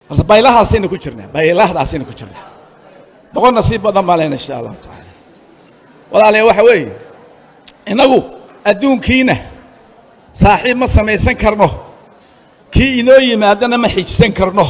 horta baylahdaasaynu ku jirnaa baylahdaasaynu ku jirnaa boqol nasiib badan baa lena insha allahu tacaala walaalayaa waxa weeye innagu adduunkiina saaxiib ma samaysan karno kii inoo yimaadana ma xijisan karno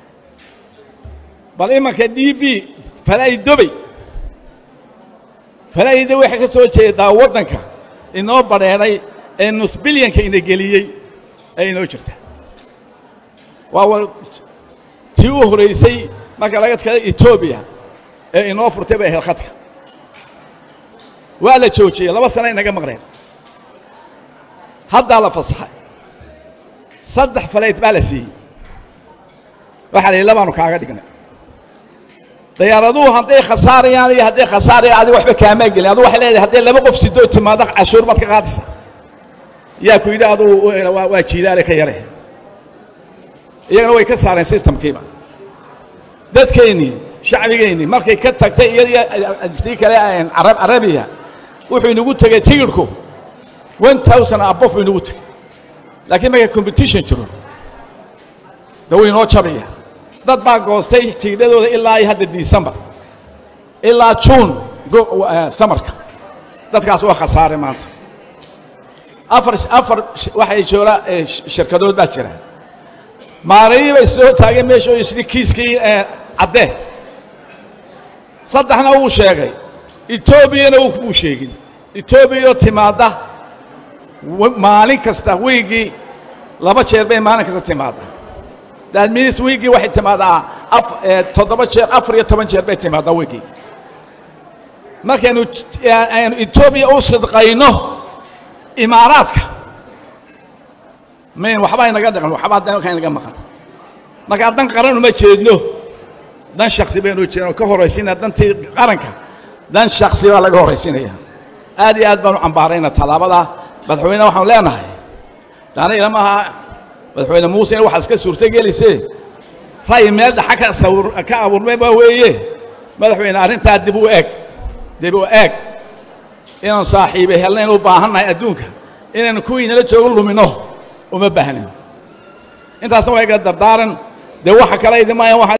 bal imanka d b falaa'idobey falaa'ida waxay ka soo jeedaa waddanka inoo badheedhay ee nusbilyanka ina geliyey ee inoo jirta waa tii u horaysay marka laga tkada etoobiya ee inoo furtay bay ahayd khadka waa la joojiyey laba sana inaga maqneen haddaa la fasaxay saddex falayd baa la siiyey waxaa la yidhi labaanu kaaga dhignay dayaaraduhu hadday khasaarayaan iyo hadday khasaarayaan adiga waxba kaamaa gelin adu waxay leedahay hadday laba qof sidoo timaado cashuur baad ka qaadaysa yaa ku yidhi adugu waa jiidaale ka yare iyagana way ka saareen systemkiiba dadkeennii shacbigeennii markay ka tagtay iyadiyo tii kale carabiya wuxuu inagu tegey tigidhku one thousand abof buu inagu tegey laakiin markay competition jiro da wuu inoo jabaya dad baa goostay tigidhadooda ilaa iyo hadda december ilaa juun samarka dadkaas waa khasaare maanta afar afar waxay joola shirkadood baa jira maarayii bay soo taageen meesha oo isli kiiskii caddee saddexna wuu sheegay etoobiyana wuu sheegin etoobiyao timaadda maalin kasta wiigii laba jeer bay maalin kasta timaadda daadminis wiigii waxay timaadaa toddoba jeer afar iyo toban jeer bay timaaddaa wiigii markaynu aynu etoobiya u sidqayno imaaraadka mayn waxbaa inaga dhaqan waxbaa danka inaga maqan markaa dan qaran uma jeedno dan shaksi baynu jeedno ka horraysiinaa dantii qaranka dan shaksi baa laga horraysiinaya aad iyo aad baanu cambaarayna tallaabada madaxweyne waxaanu leenahay daana ilama aha madaxweyne muuse in waxaad iska suurtogelisee ra'yi meel dhaxa ka sawir ka abuurmay baa weeye madaxweyne arrintaa dib u eeg dib u eeg inaanu saaxiibe helnayn u baahannahay adduunka inaynu kuwii nala joogo lumino uma baahnin intaasna waa iga dardaaran dee waxa kale idin maayan